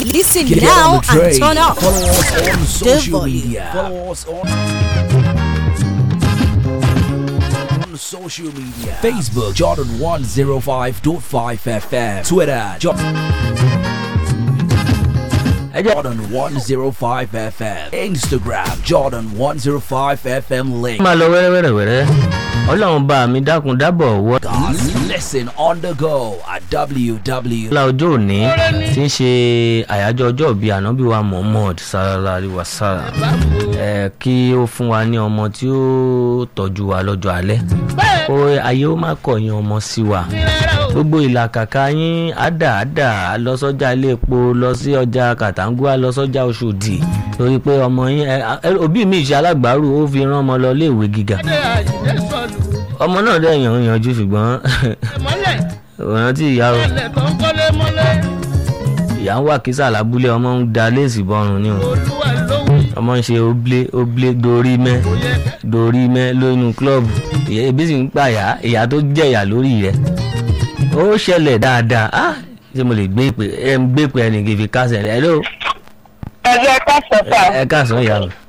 Listen Get now on the train. and turn up. Follow us on social volume. media. Follow us on on social media. Facebook Jordan 105.5 FM. Twitter Jordan Jordan 105 FM. Instagram Jordan 105 FM link. máa lọ wẹ́rẹ́wẹ́rẹ́wẹ́rẹ́ ọlọ́run bá mi dákun dábọ̀ wọ́. God, listen on the go at www. ọlá ọjọ́ òní tí ń ṣe àyájọ́ ọjọ́ bíi ànábì wa muhammad sallallahu alaihi wasallam ẹ kí ó fún wa ní ọmọ tí ó tọ́jú wa lọ́jọ́ alẹ́ ó ayé ó má kọ̀yìn ọmọ sí wa gbogbo ìlàkàkà yín àdà àdà lọ sọ́jà ilé epo lọ sí ọjà kàtàngúà lọ sọ́jà oṣòdì torí pé ọmọ yín ẹ, ẹ, òbí mi ṣe alágbàárù ó fi rán ọmọ lọ iléèwé gíga ọmọ náà dẹ̀ yàn yanjú ṣùgbọ́n òun tí ìyá o ìyá ń wà kísà lábúlé ọmọ ń da léèsì bọrùn ni o ọmọ ń ṣe oblé oblé dorí mẹ dorí mẹ lónú klọ́ọ̀bù ìyá ebi sì ń pààyà ìyá tó jẹ̀yà lórí rẹ̀ ó ṣẹlẹ̀ dáadáa ah ṣé mo lè gbé ìpè ẹ ń gbé ìpè ẹnì kìí fi kásẹ̀ rẹ̀ hello ẹ̀rọ ẹ̀ka sọ̀tà ẹ káàsán ìyá mi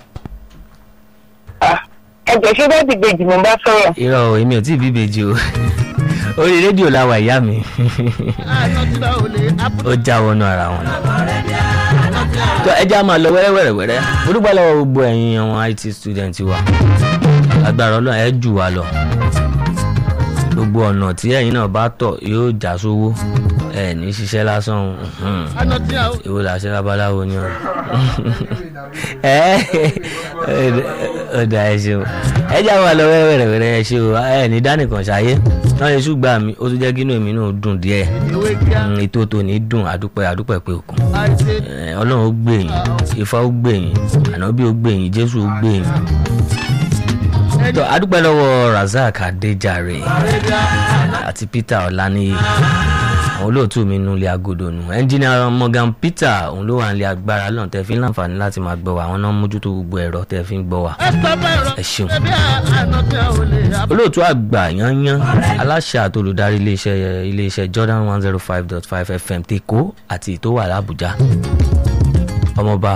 ẹ̀jẹ̀ ṣé bẹ́ẹ̀ dìgbèjì mo bá sọ̀rọ̀. irọ́ o èmi ò tí ì bí ìbejì o orí rédíò la wà ìyá mi ó já wọnú ara wọn ni. tó ẹ já máa lọ wẹ́rẹ́wẹ́rẹ́wẹ́rẹ́ mo dúpẹ́ lọ́wọ́ gbogbo ẹ̀yin àwọn it student wa agbára ọlọ́run ẹ jù wá lọ gbogbo ọ̀nà tí ẹ̀yin náà bá tọ̀ yóò já sówó ẹ ní ṣiṣẹ́ lásán mhm. èwo là ṣe babaláwo ni ọ ẹ ọ dà ẹ ṣeun ẹ já máa lọ wẹ́rẹ́wẹ́rẹ́ ẹ ṣe o ẹ ní dánìkan ṣayé náà yẹn ṣùgbọ́n mi ó tún jẹ́ kí inú èmi náà dùn díẹ̀ Mm, ètò tòní dùn àdúpẹ́ àdúpẹ́ pé òkun Eh, ọlọ́run ó gbè yín ifá ó gbè yín ànábì ó gbè yín jésù ó gbè yín. tó àdúpẹ́ lọ́wọ́ razak adéjàre àti peter ọláníyì àwọn olóòtú mi nulẹ̀ agodo nù ẹnjìnìà morgan peter òun ló wà nílé agbára lọ́nà tẹ́ fi ń láǹfààní láti máa gbọ́ wa àwọn náà mójútó gbogbo ẹ̀rọ tẹ́ fi ń gbọ́ wa ẹ ṣeun olóòtú àgbà yanyan aláṣẹ àti olùdarí iléeṣẹ́ iléeṣẹ́ jordan one zero five dot five fm tèkó àti tó wà lábújá ọmọọba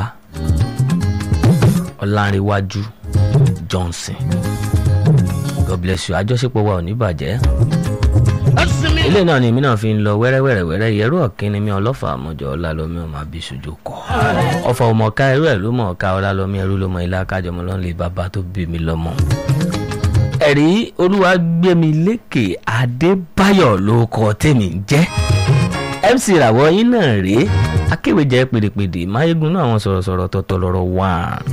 ọlárẹ̀wájú johnson god bless you àjọṣepọ̀ wa ò ní bàjẹ́ ilé náà ni èmi náà fi ń lọ wẹ́rẹ́wẹ́rẹ́wẹ́rẹ́ ìyẹ́rú ọ̀kínni mi ọlọ́fà àmọ́jọ ọlálọ́mí ọmọ àbíṣojú kọ́ ọfà ọmọọ̀ká ẹrú ẹ̀ ló mọ̀ ọ̀ká ọlálọ́mí ẹrú ló mọ ilé akájọmọ lọ́n lè bàbá tó bí mi lọ́mọ. ẹ̀rí olúwàgbẹ́mi lékè adébáyọ̀ ló kọ tèmi ń jẹ́ mc ìràwọ̀ yín náà rèé akéwèjẹ pèdèpèdè máyégún náà àwọn sọ̀rọ̀sọ̀rọ̀ tọ̀tọ̀ lọ́rọ̀ wá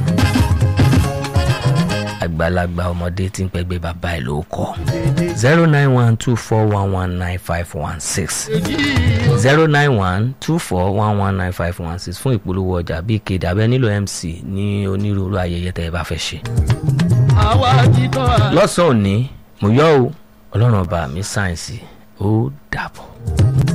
àgbàlagbà ọmọdé tí ń pẹ́gbẹ́ bàbá ẹ̀ ló kọ́ zero nine one two four one one nine five one six zero nine one two four one one nine five one six fún ìpolówó ọjà bíi kéde abẹ́ nílò mc ní onírúurú ayẹyẹ tẹ́ ẹ bá fẹ́ ṣe. lọ́sàn-án òní mo yọ ọ́ ọlọ́run ọba mi sáyẹ̀nsì ó dàbọ̀.